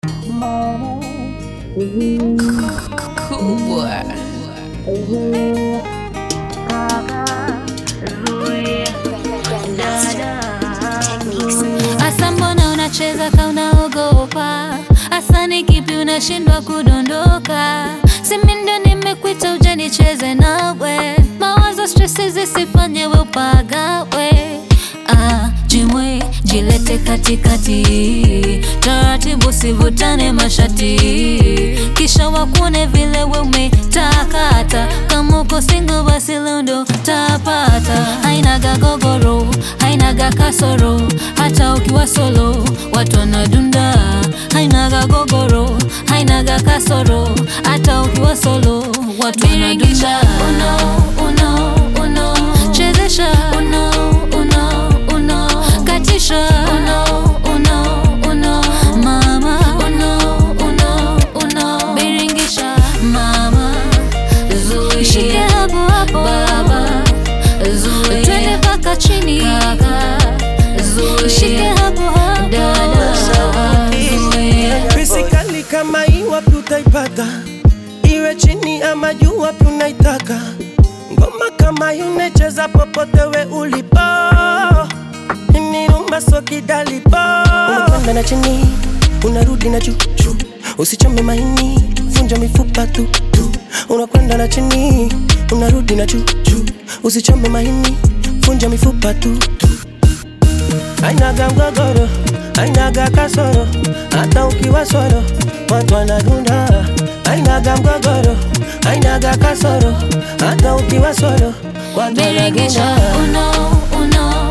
kubwa. Asa mbona unacheza ka unaogopa? Asa ni kipi unashindwa kudondoka? Simi ndo nimekuita uje nicheze nawe, mawazo stresi zisifanye we upagawe. Ah, jimwe jilete katikati, taratibu sivutane mashati, kisha wakune vile we umetakata. Kama uko single basi leo ndo tapata. Hainaga gogoro, hainaga kasoro, hata ukiwa solo watu wanadunda. Hainaga gogoro, hainaga kasoro, hata ukiwa solo watu wanadunda. Uno, uno, uno, chezesha uno, uno, uno, katisha uno, uno, uno, mama uno, uno, uno, biringisha mama, zuia shike hapo hapo baba, zuia twende mpaka chini kaka, zuia shike hapo hapo dada, zuia Basically kama hii wapi utaipata, iwe chini ama juu, wapi unaitaka? Ngoma kama hii unacheza popote we ulipo, ni rumba so kidalipo. Unakwenda na chini, unarudi na juu juu, usichome maini, vunja mifupa tu tu. Unakwenda na chini, unarudi na juu juu, usichome maini, vunja mifupa tu tu. Ainaga mgogoro, ainaga kasoro, hata ukiwa solo watu wanadunda. Ainaga mgogoro, ainaga kasoro, hata ukiwa solo watu Biringisha wanadunda. uno, uno,